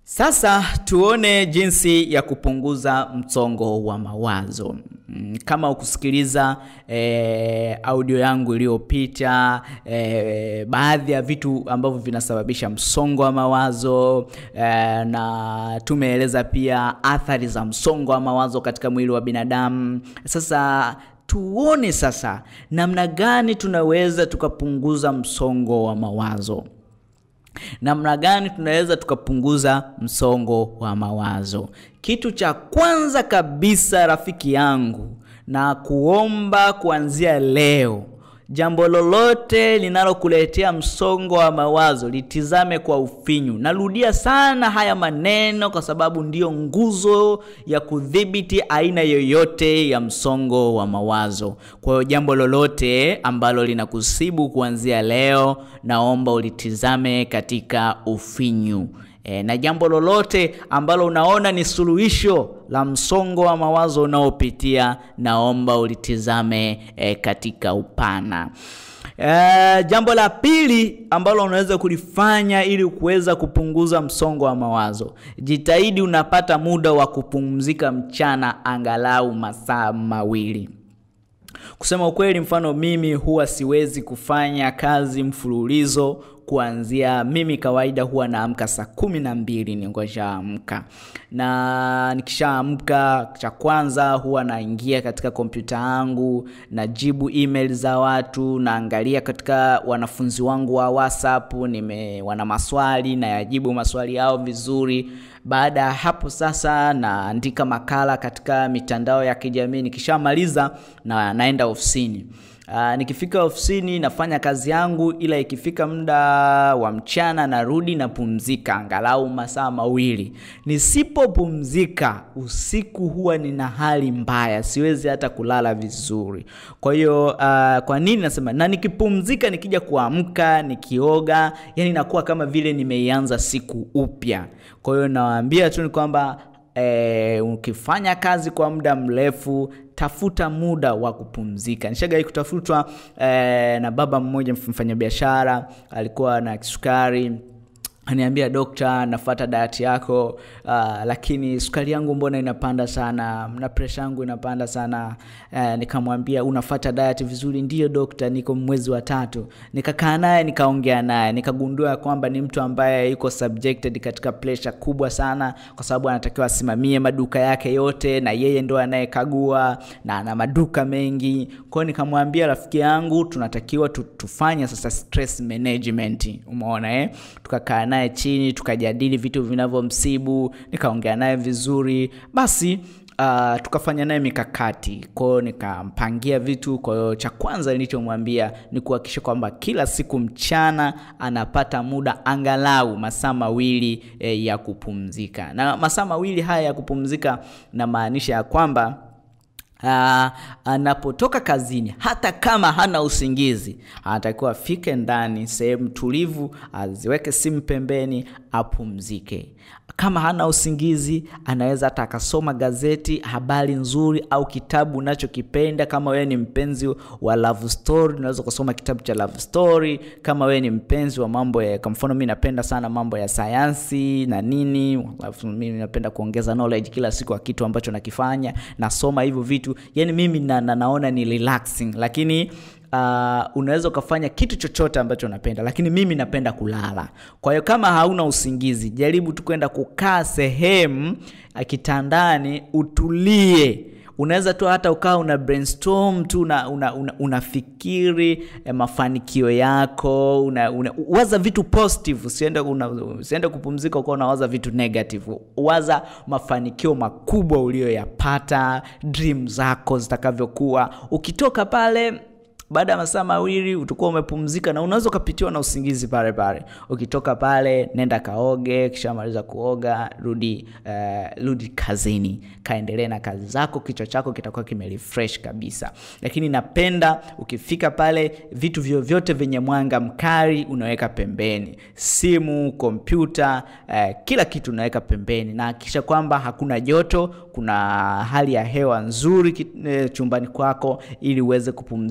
Sasa tuone jinsi ya kupunguza msongo wa mawazo. Mm, Kama ukusikiliza eh, audio yangu iliyopita eh, baadhi ya vitu ambavyo vinasababisha msongo wa mawazo eh, na tumeeleza pia athari za msongo wa mawazo katika mwili wa binadamu. Sasa tuone sasa namna gani tunaweza tukapunguza msongo wa mawazo namna gani tunaweza tukapunguza msongo wa mawazo kitu cha kwanza kabisa rafiki yangu na kuomba kuanzia leo jambo lolote linalokuletea msongo wa mawazo litizame kwa ufinyu narudia sana haya maneno kwa sababu ndiyo nguzo ya kudhibiti aina yoyote ya msongo wa mawazo kwa hiyo jambo lolote ambalo linakusibu kuanzia leo naomba ulitizame katika ufinyu E, na jambo lolote ambalo unaona ni suluhisho la msongo wa mawazo unaopitia naomba ulitizame e, katika upana e, jambo la pili ambalo unaweza kulifanya ili kuweza kupunguza msongo wa mawazo jitahidi unapata muda wa kupumzika mchana angalau masaa mawili kusema ukweli mfano mimi huwa siwezi kufanya kazi mfululizo kuanzia mimi kawaida huwa naamka saa kumi na mbili ningoshaamka na nikishaamka cha kwanza huwa naingia katika kompyuta yangu najibu email za watu naangalia katika wanafunzi wangu wa whatsapp nime wana maswali nayajibu maswali yao vizuri baada ya hapo sasa naandika makala katika mitandao ya kijamii nikishamaliza na naenda ofisini Uh, nikifika ofisini nafanya kazi yangu ila ikifika muda wa mchana narudi napumzika angalau masaa mawili nisipopumzika usiku huwa nina hali mbaya siwezi hata kulala vizuri kwa hiyo uh, kwa nini nasema na nikipumzika nikija kuamka nikioga yani nakuwa kama vile nimeianza siku upya kwa hiyo nawaambia tu ni kwamba e, ukifanya kazi kwa muda mrefu tafuta muda wa kupumzika nishagai kutafutwa e, na baba mmoja mfanyabiashara alikuwa na kisukari aniambia dokta nafata dayati yako uh, lakini sukari yangu mbona inapanda sana na presha yangu inapanda sana uh, nikamwambia unafata dayati vizuri ndiyo dokta niko mwezi wa tatu nikakaa naye nikaongea naye nikagundua kwamba ni mtu ambaye yuko subjected katika presha kubwa sana kwa sababu anatakiwa asimamie maduka yake yote na yeye ndo anayekagua na ana maduka mengi kwao nikamwambia rafiki yangu tunatakiwa tu, tufanye sasa stress management umeona eh? tukakaa naye chini tukajadili vitu vinavyomsibu nikaongea naye vizuri basi Uh, tukafanya naye mikakati kwao nikampangia vitu kwa hiyo cha kwanza nilichomwambia ni kuhakikisha kwamba kila siku mchana anapata muda angalau masaa mawili eh, ya kupumzika na masaa mawili haya ya kupumzika namaanisha ya kwamba Uh, anapotoka kazini hata kama hana usingizi anatakiwa afike ndani sehemu tulivu aziweke simu pembeni apumzike kama hana usingizi anaweza hata akasoma gazeti habari nzuri au kitabu unachokipenda kama wewe ni mpenzi wa love story unaweza ukasoma kitabu cha love story kama wewe ni mpenzi wa mambo ya kwa mfano mi napenda sana mambo ya sayansi na nini mimi napenda kuongeza knowledge kila siku ya kitu ambacho nakifanya nasoma hivyo vitu yani mimi na, na, naona ni relaxing lakini uh, unaweza ukafanya kitu chochote ambacho unapenda lakini mimi napenda kulala kwa hiyo kama hauna usingizi jaribu tu kwenda kukaa sehemu kitandani utulie unaweza tu hata ukawa una brainstorm tu una, una, una, unafikiri eh, mafanikio yako una, una, waza vitu positive usiende, una, usiende kupumzika ukawa unawaza vitu negative waza mafanikio makubwa uliyoyapata dream zako zitakavyokuwa ukitoka pale baada ya masaa mawili utakuwa umepumzika na unaweza ukapitiwa na usingizi pale pale ukitoka pale nenda kaoge kishamaliza kuoga rudi uh, rudi kazini kaendelee na kazi zako kichwa chako kitakuwa kimerefresh kabisa lakini napenda ukifika pale vitu vyovyote vyenye mwanga mkali unaweka pembeni simu kompyuta uh, kila kitu unaweka pembeni na hakikisha kwamba hakuna joto kuna hali ya hewa nzuri chumbani kwako ili uweze kupumzika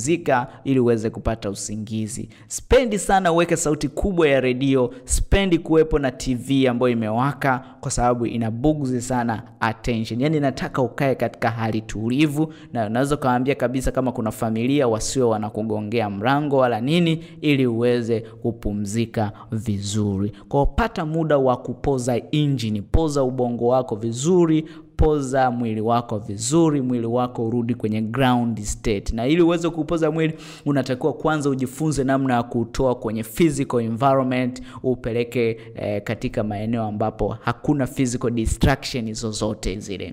kupumzika ili uweze kupata usingizi. Spendi sana uweke sauti kubwa ya redio, spendi kuwepo na TV ambayo imewaka kwa sababu inabugzi sana attention. Yani nataka ukae katika hali tulivu, na unaweza ukawaambia kabisa kama kuna familia wasiwe wanakugongea mrango wala nini, ili uweze kupumzika vizuri. Kwa pata muda wa kupoza injini, poza ubongo wako vizuri poza mwili wako vizuri, mwili wako urudi kwenye ground state. Na ili uweze kupoza mwili, unatakiwa kwanza ujifunze namna ya kutoa kwenye physical environment, upeleke eh, katika maeneo ambapo hakuna physical distraction zozote zile.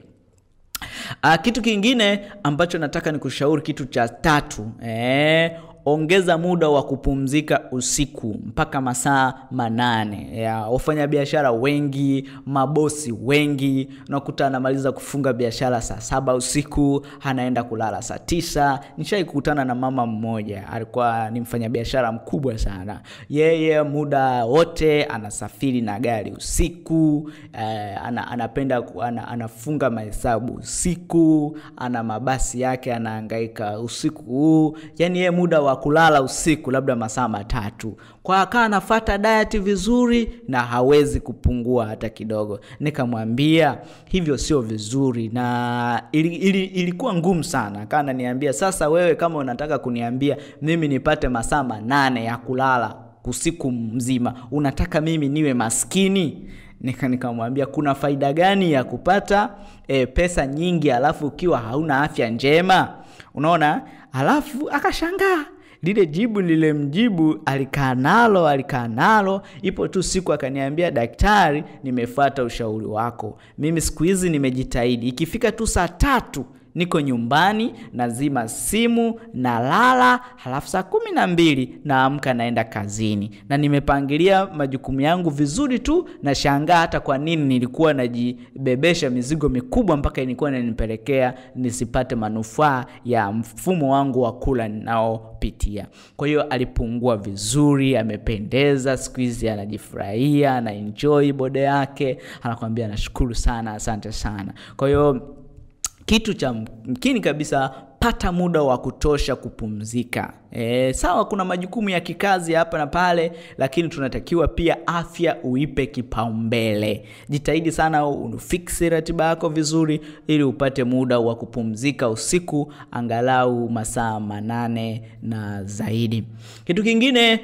Uh, kitu kingine ambacho nataka nikushauri, kitu cha tatu eh, ongeza muda wa kupumzika usiku mpaka masaa manane. Ya wafanyabiashara wengi, mabosi wengi, unakuta anamaliza kufunga biashara saa saba usiku, anaenda kulala saa tisa. Nishai kukutana na mama mmoja, alikuwa ni mfanyabiashara mkubwa sana. Yeye muda wote anasafiri na gari usiku, eh, ana, anapenda ana, anafunga mahesabu usiku, ana mabasi yake anahangaika usiku huu, yani yeye muda wa kulala usiku labda masaa matatu, kwa akaa anafata diet vizuri na hawezi kupungua hata kidogo. Nikamwambia hivyo sio vizuri, na ili, ili, ilikuwa ngumu sana. Akaa ananiambia sasa, wewe kama unataka kuniambia mimi nipate masaa manane ya kulala usiku mzima, unataka mimi niwe maskini? Nika nikamwambia kuna faida gani ya kupata e, pesa nyingi alafu ukiwa hauna afya njema? Unaona, alafu akashangaa lile jibu lile mjibu alikaa nalo alikaa nalo, ipo tu siku akaniambia, daktari, nimefuata ushauri wako, mimi siku hizi nimejitahidi, ikifika tu saa tatu niko nyumbani, nazima simu, nalala, halafu saa kumi na mbili naamka naenda kazini, na nimepangilia majukumu yangu vizuri tu. Nashangaa hata kwa nini nilikuwa najibebesha mizigo mikubwa mpaka ilikuwa inanipelekea nisipate manufaa ya mfumo wangu wa kula ninaopitia. Kwa hiyo alipungua vizuri, amependeza, siku hizi anajifurahia, ana enjoy bode yake, anakwambia nashukuru sana, asante sana. Kwa hiyo kitu cha mkini kabisa, pata muda wa kutosha kupumzika. E, sawa, kuna majukumu ya kikazi hapa na pale, lakini tunatakiwa pia afya uipe kipaumbele. Jitahidi sana ufiksi ratiba yako vizuri, ili upate muda wa kupumzika usiku angalau masaa manane na zaidi. Kitu kingine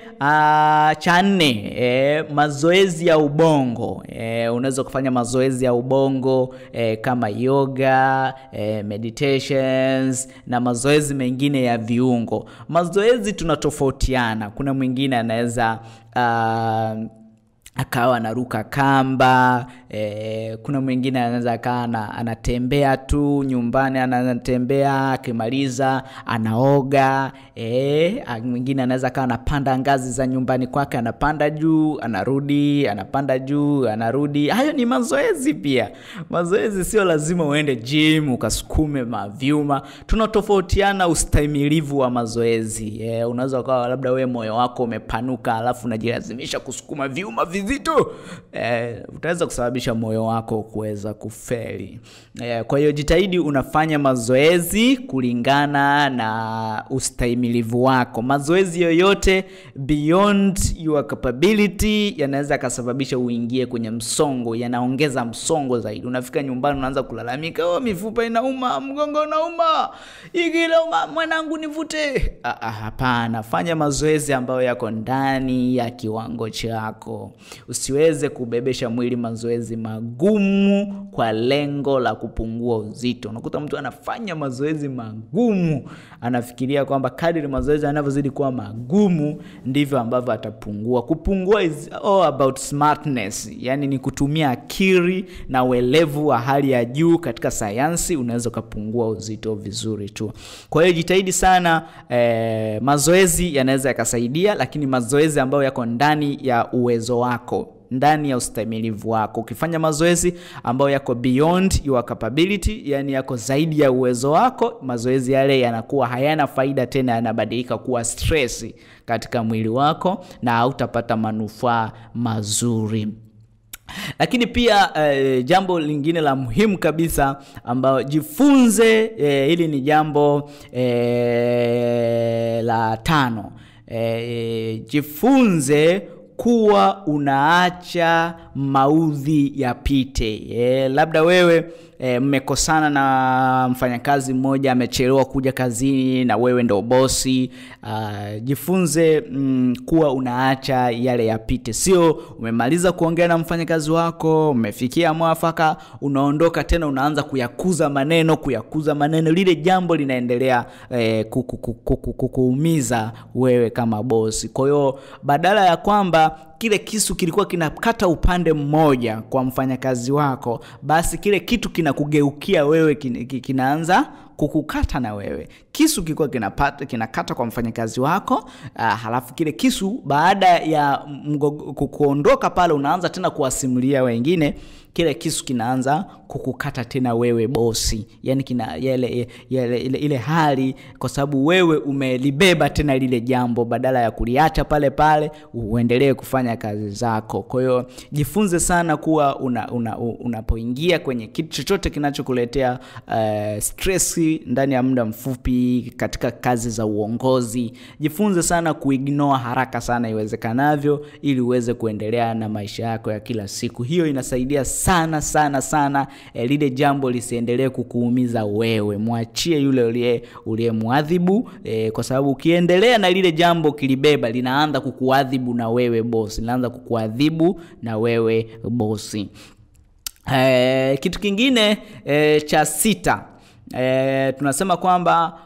cha nne, e, mazoezi ya ubongo. E, unaweza kufanya mazoezi ya ubongo e, kama yoga, e, meditations na mazoezi mengine ya viungo. Mazoezi tunatofautiana. Kuna mwingine anaweza uh, akawa anaruka kamba e, kuna mwingine anaweza akawa anatembea tu nyumbani, anatembea akimaliza anaoga e, mwingine anaweza akawa anapanda ngazi za nyumbani kwake, anapanda juu anarudi, anapanda juu anarudi. Hayo ni mazoezi pia. Mazoezi sio lazima uende gym ukasukume mavyuma. Tunatofautiana ustahimilivu wa mazoezi e, unaweza ukawa labda we moyo wako umepanuka, alafu unajilazimisha kusukuma vyuma vizito e, utaweza kusababisha moyo wako kuweza kufeli e, kwa hiyo jitahidi unafanya mazoezi kulingana na ustahimilivu wako. Mazoezi yoyote beyond your capability yanaweza yakasababisha uingie kwenye msongo, yanaongeza msongo zaidi. Unafika nyumbani unaanza kulalamika, oh, mifupa inauma, mgongo unauma, hiki inauma, mwanangu nivute. Hapana, fanya mazoezi ambayo yako ndani ya kiwango chako. Usiweze kubebesha mwili mazoezi magumu kwa lengo la kupungua uzito. Unakuta mtu anafanya mazoezi magumu, anafikiria kwamba kadiri mazoezi yanavyozidi kuwa magumu ndivyo ambavyo atapungua. Kupungua is all about smartness, yani ni kutumia akili na uelevu wa hali ya juu katika sayansi, unaweza ukapungua uzito vizuri tu. Kwa hiyo jitahidi sana eh, mazoezi yanaweza yakasaidia, lakini mazoezi ambayo yako ndani ya uwezo wako ndani ya ustahimilivu wako. Ukifanya mazoezi ambayo yako beyond your capability, yani yako zaidi ya uwezo wako, mazoezi yale yanakuwa hayana faida tena, yanabadilika kuwa stress katika mwili wako na hautapata manufaa mazuri. lakini pia eh, jambo lingine la muhimu kabisa ambayo jifunze eh, hili ni jambo eh, la tano eh, jifunze kuwa unaacha maudhi yapite. E, labda wewe e, mmekosana na mfanyakazi mmoja amechelewa kuja kazini na wewe ndo bosi. Uh, jifunze mm, kuwa unaacha yale yapite, sio umemaliza kuongea na mfanyakazi wako, umefikia mwafaka, unaondoka tena unaanza kuyakuza maneno kuyakuza maneno, lile jambo linaendelea eh, kukuumiza wewe kama bosi. Kwa hiyo badala ya kwamba kile kisu kilikuwa kinakata upande mmoja kwa mfanyakazi wako, basi kile kitu kinakugeukia wewe, kinaanza kukukata na wewe. Kisu kilikuwa kinapata kinakata kwa mfanyakazi wako uh, halafu kile kisu baada ya kuondoka pale, unaanza tena kuwasimulia wengine kile kisu kinaanza kukukata tena wewe bosi, yani kina yale, yale, ile, ile hali, kwa sababu wewe umelibeba tena lile jambo badala ya kuliacha pale pale uendelee kufanya kazi zako. Kwa hiyo jifunze sana kuwa unapoingia una, una kwenye kitu chochote kinachokuletea uh, stress ndani ya muda mfupi katika kazi za uongozi, jifunze sana kuignore haraka sana iwezekanavyo, ili uweze kuendelea na maisha yako ya kila siku. Hiyo inasaidia sana sana sana e, lile jambo lisiendelee kukuumiza wewe, mwachie yule uliye uliyemwadhibu e, kwa sababu ukiendelea na lile jambo kilibeba, linaanza kukuadhibu na wewe bosi, linaanza kukuadhibu na wewe bosi. E, kitu kingine e, cha sita e, tunasema kwamba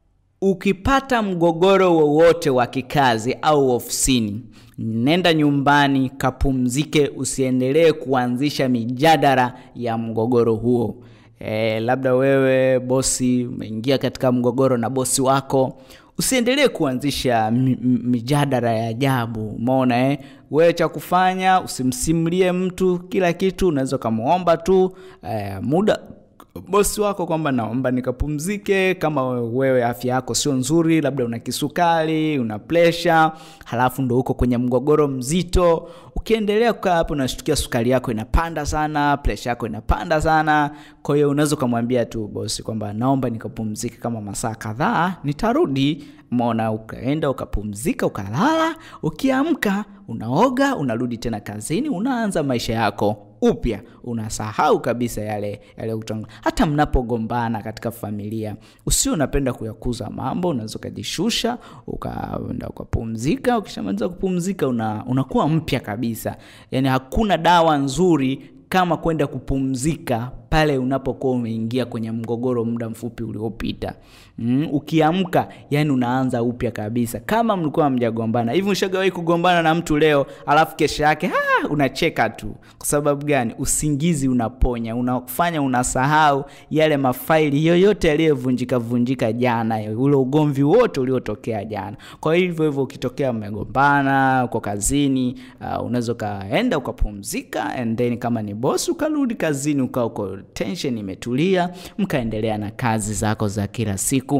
ukipata mgogoro wowote wa kikazi au ofisini nenda nyumbani kapumzike, usiendelee kuanzisha mijadala ya mgogoro huo. E, labda wewe bosi umeingia katika mgogoro na bosi wako, usiendelee kuanzisha mijadala ya ajabu. Umeona eh? Wewe cha kufanya usimsimulie mtu kila kitu, unaweza ukamwomba tu e, muda bosi wako kwamba naomba nikapumzike, kama wewe afya yako sio nzuri, labda una kisukari, una presha, halafu ndo uko kwenye mgogoro mzito. Ukiendelea kukaa hapo, unashtukia sukari yako inapanda sana, presha yako inapanda sana. Kwa hiyo unaweza ukamwambia tu bosi kwamba naomba nikapumzike kama masaa kadhaa, nitarudi. Mona, ukaenda ukapumzika, ukalala, ukiamka unaoga, unarudi tena kazini, unaanza maisha yako upya, unasahau kabisa yale yale kutangu. Hata mnapogombana katika familia, usio unapenda kuyakuza mambo, unaweza ukajishusha ukaenda ukapumzika. Ukishamaliza kupumzika, una, unakuwa mpya kabisa. Yani hakuna dawa nzuri kama kwenda kupumzika pale unapokuwa umeingia kwenye mgogoro muda mfupi uliopita. Mm, ukiamka yani unaanza upya kabisa, kama mlikuwa mjagombana hivi. Ushagawahi kugombana na mtu leo alafu kesho yake ah, unacheka tu. Kwa sababu gani? Usingizi unaponya, unafanya unasahau yale mafaili yoyote yaliyovunjika vunjika jana, ule ugomvi wote uliotokea jana. Kwa hivyo hivyo, ukitokea mmegombana uko kazini, uh, unaweza ukaenda ukapumzika, and then kama ni bosi ukarudi kazini ukaa uko tension imetulia, mkaendelea na kazi zako za kila siku.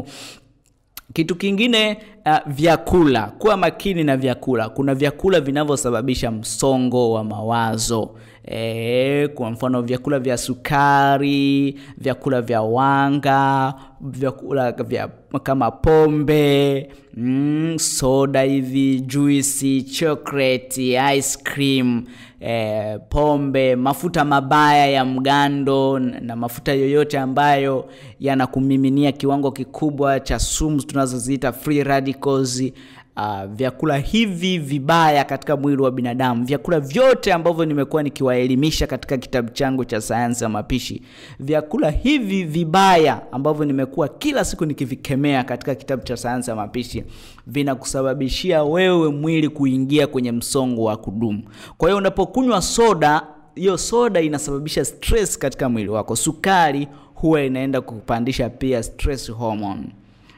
Kitu kingine uh, vyakula. Kuwa makini na vyakula. Kuna vyakula vinavyosababisha msongo wa mawazo. E, kwa mfano vyakula vya sukari, vyakula vya wanga, vyakula vya kama pombe, mm, soda hivi, juisi, chocolate, ice cream, e, pombe, mafuta mabaya ya mgando na mafuta yoyote ambayo yanakumiminia kiwango kikubwa cha sumu tunazoziita free radicals. Uh, vyakula hivi vibaya katika mwili wa binadamu, vyakula vyote ambavyo nimekuwa nikiwaelimisha katika kitabu changu cha sayansi ya mapishi, vyakula hivi vibaya ambavyo nimekuwa kila siku nikivikemea katika kitabu cha sayansi ya mapishi vinakusababishia wewe mwili kuingia kwenye msongo wa kudumu. Kwa hiyo unapokunywa soda, hiyo soda inasababisha stress katika mwili wako. Sukari huwa inaenda kupandisha pia stress hormone.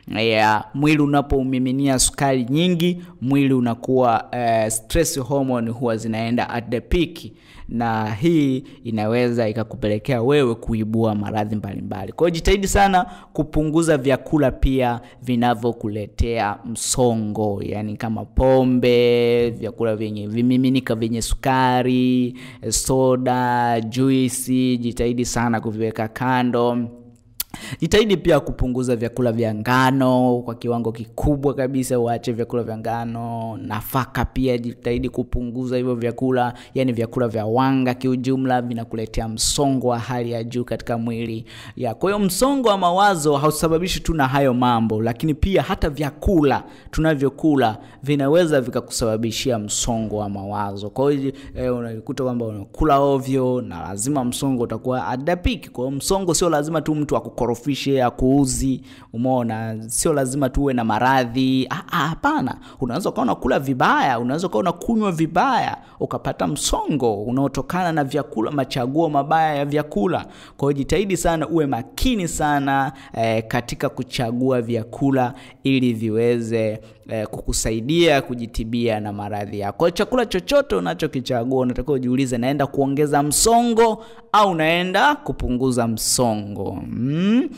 yeah, mwili unapoumiminia sukari nyingi mwili unakuwa uh, stress hormone huwa zinaenda at the peak na hii inaweza ikakupelekea wewe kuibua maradhi mbalimbali kwa hiyo jitahidi sana kupunguza vyakula pia vinavyokuletea msongo yani kama pombe vyakula vyenye vimiminika vyenye sukari soda juisi jitahidi sana kuviweka kando jitahidi pia kupunguza vyakula vya ngano kwa kiwango kikubwa kabisa uache vyakula vya ngano nafaka pia jitahidi kupunguza hivyo vyakula yani vyakula vya wanga kiujumla vinakuletea msongo wa hali ya juu katika mwili ya kwa hiyo msongo wa mawazo hausababishi tu na hayo mambo lakini pia hata vyakula tunavyokula vinaweza vikakusababishia msongo wa mawazo kwa hiyo eh, unakuta kwamba unakula ovyo na lazima msongo utakuwa adapiki kwa hiyo msongo sio lazima tu mtu akukorofishe akuuzi umeona sio lazima tuwe na maradhi hapana unaweza ukawa unakula vibaya unaweza ukawa unakunywa vibaya ukapata msongo unaotokana na vyakula machaguo mabaya ya vyakula kwa hiyo jitahidi sana uwe makini sana eh, katika kuchagua vyakula ili viweze eh, kukusaidia kujitibia na maradhi yako kwa chakula chochote unachokichagua unatakiwa ujiulize naenda kuongeza msongo au naenda kupunguza msongo mm?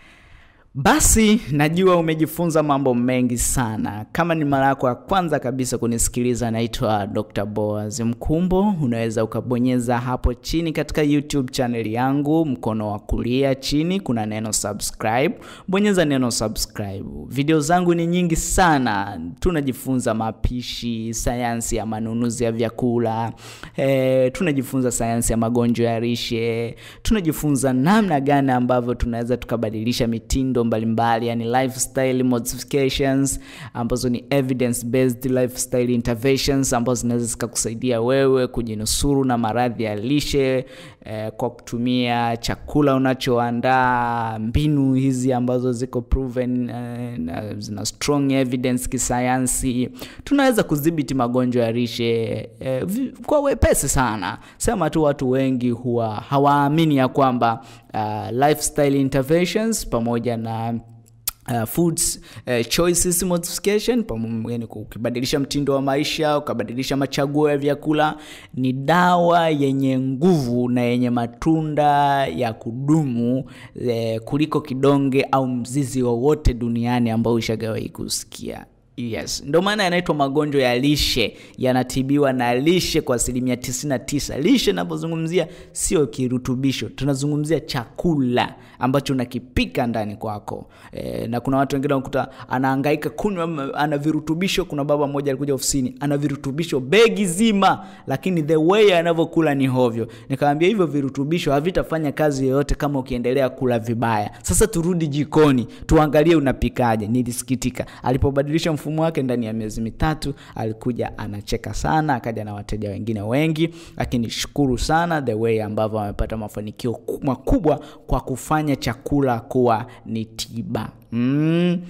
basi najua umejifunza mambo mengi sana kama ni mara yako ya kwanza kabisa kunisikiliza naitwa dr boaz mkumbo unaweza ukabonyeza hapo chini katika youtube channel yangu mkono wa kulia chini kuna neno subscribe bonyeza neno subscribe video zangu ni nyingi sana tunajifunza mapishi sayansi ya manunuzi ya vyakula e, tunajifunza sayansi ya magonjwa ya rishe tunajifunza namna gani ambavyo tunaweza tukabadilisha mitindo mbalimbali yani lifestyle modifications ambazo ni evidence based lifestyle interventions ambazo zinaweza zikakusaidia wewe kujinusuru na maradhi ya lishe eh, kwa kutumia chakula unachoandaa mbinu hizi ambazo ziko proven eh, na zina strong evidence kisayansi tunaweza kudhibiti magonjwa ya lishe eh, kwa wepesi sana sema tu watu wengi huwa hawaamini ya kwamba uh, lifestyle interventions pamoja na Uh, foods uh, choices modification yani ukibadilisha mtindo wa maisha ukabadilisha machaguo ya vyakula ni dawa yenye nguvu na yenye matunda ya kudumu eh, kuliko kidonge au mzizi wowote duniani ambao ushagawahi kusikia yes ndio maana yanaitwa magonjwa ya lishe yanatibiwa na lishe kwa asilimia 99 lishe inapozungumzia sio kirutubisho tunazungumzia chakula ambacho unakipika ndani kwako e, na kuna watu wengine wanakuta anaangaika kunywa ana virutubisho kuna baba mmoja alikuja ofisini ana virutubisho begi zima lakini the way anavyokula ni hovyo nikamwambia hivyo virutubisho havitafanya kazi yoyote kama ukiendelea kula vibaya sasa turudi jikoni tuangalie unapikaje nilisikitika alipobadilisha mfumo wake ndani ya miezi mitatu alikuja anacheka sana akaja na wateja wengine wengi lakini shukuru sana the way ambavyo amepata mafanikio makubwa kwa kufanya chakula kuwa ni tiba mm.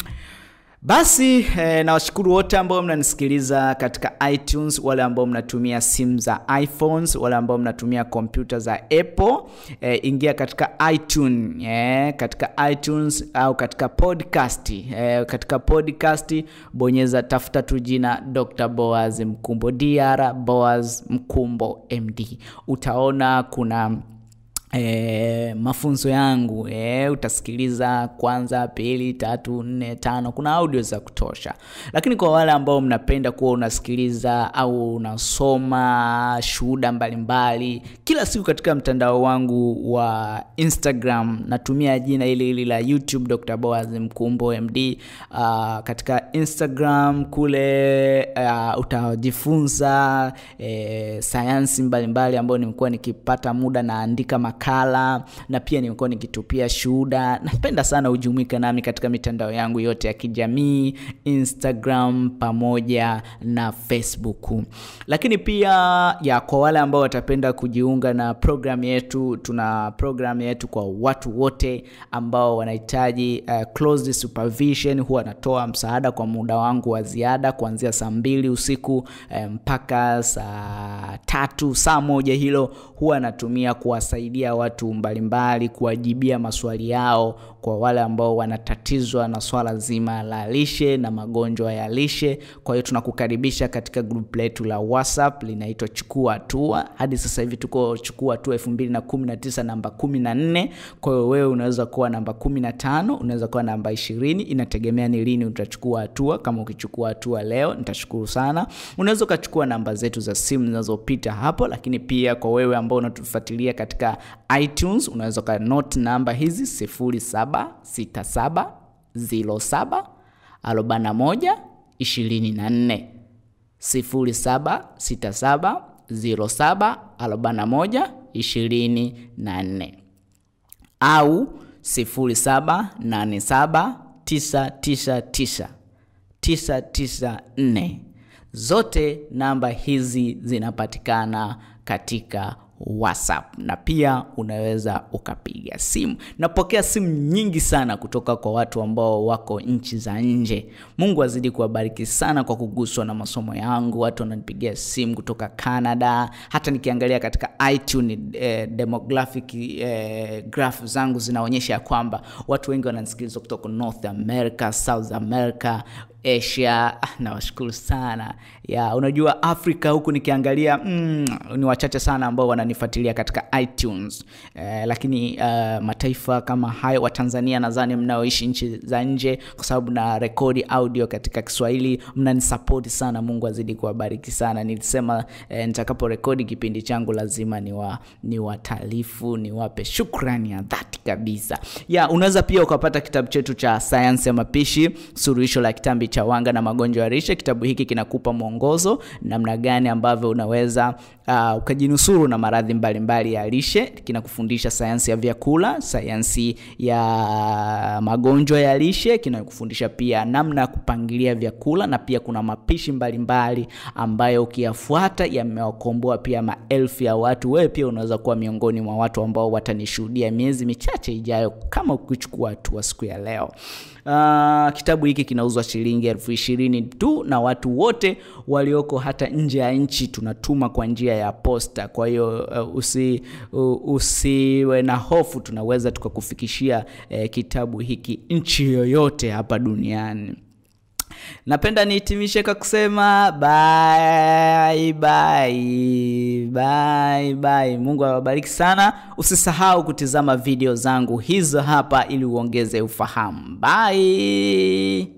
basi eh, nawashukuru wote ambao mnanisikiliza katika itunes wale ambao mnatumia simu za iphones wale ambao mnatumia kompyuta za apple eh, ingia katika itune eh, katika itunes au katika podcast eh, katika podcast bonyeza tafuta tu jina dr boaz mkumbo dr boaz mkumbo md utaona kuna E, mafunzo yangu e, utasikiliza kwanza pili tatu nne tano kuna audio za kutosha lakini kwa wale ambao mnapenda kuwa unasikiliza au unasoma shuhuda mbalimbali kila siku katika mtandao wangu wa instagram natumia jina ili hili la youtube dr boaz mkumbo md uh, katika instagram kule uh, utajifunza e, sayansi mbalimbali ambayo nimekuwa nikipata muda naandika makala na pia nimekuwa nikitupia shuhuda napenda sana ujumuike nami katika mitandao yangu yote ya kijamii instagram pamoja na facebook lakini pia ya kwa wale ambao watapenda kujiunga na program yetu tuna program yetu kwa watu wote ambao wanahitaji uh, closed supervision huwa natoa msaada kwa muda wangu wa ziada kuanzia saa mbili usiku mpaka saa tatu saa moja hilo huwa natumia kuwasaidia kuwasaidia watu mbalimbali, kuwajibia maswali yao kwa wale ambao wanatatizwa na swala zima la lishe na magonjwa ya lishe. Kwa hiyo tunakukaribisha katika group letu la WhatsApp linaitwa Chukua Hatua. Hadi sasa hivi tuko Chukua Hatua 2019 namba 14. Kwa hiyo wewe unaweza kuwa namba 15, unaweza kuwa namba 20, inategemea ni lini utachukua hatua. Kama ukichukua hatua leo, nitashukuru sana. Unaweza ukachukua namba zetu za simu zinazopita hapo, lakini pia kwa wewe ambao unatufuatilia katika iTunes unaweza ka note namba hizi 0767 07 41 24 0767 07 41 24 au 0787 999 994. Zote namba hizi zinapatikana katika WhatsApp na pia unaweza ukapiga simu. Napokea simu nyingi sana kutoka kwa watu ambao wako nchi za nje. Mungu azidi kuwabariki sana kwa kuguswa na masomo yangu. Watu wananipigia simu kutoka Canada, hata nikiangalia katika iTunes eh, demographic eh, graph zangu zinaonyesha ya kwamba watu wengi wananisikiliza kutoka North America, South America, Asia. Ah, nawashukuru sana ya unajua Afrika huku nikiangalia mm, ni wachache sana ambao wananifuatilia katika iTunes eh, lakini uh, mataifa kama hayo wa Tanzania nadhani mnaoishi nchi za nje, kwa sababu na rekodi audio katika Kiswahili mnanisapoti sana. Mungu azidi kuwabariki sana. Nilisema eh, nitakapo rekodi kipindi changu lazima niwa niwataarifu niwape shukrani ya dhati kabisa. Ya unaweza pia ukapata kitabu chetu cha sayansi ya mapishi, suluhisho la kitambi cha wanga na magonjwa ya lishe. Kitabu hiki kinakupa mwongozo namna gani ambavyo unaweza uh, ukajinusuru na maradhi mbalimbali ya lishe. Kinakufundisha sayansi ya vyakula, sayansi ya magonjwa ya lishe, kinakufundisha pia namna ya kupangilia vyakula, na pia kuna mapishi mbalimbali mbali ambayo ukiyafuata yamewakomboa pia maelfu ya watu. Wewe pia unaweza kuwa miongoni mwa watu ambao watanishuhudia miezi michache ijayo kama ukichukua hatua siku ya leo. Uh, kitabu hiki kinauzwa shilingi elfu ishirini tu na watu wote walioko hata nje ya nchi tunatuma kwa njia ya posta. Kwa hiyo uh, usi, uh, usiwe na hofu, tunaweza tukakufikishia uh, kitabu hiki nchi yoyote hapa duniani. Napenda nihitimishe kwa kusema bye bye bye bye. Mungu awabariki sana. Usisahau kutizama video zangu hizo hapa ili uongeze ufahamu. Bye.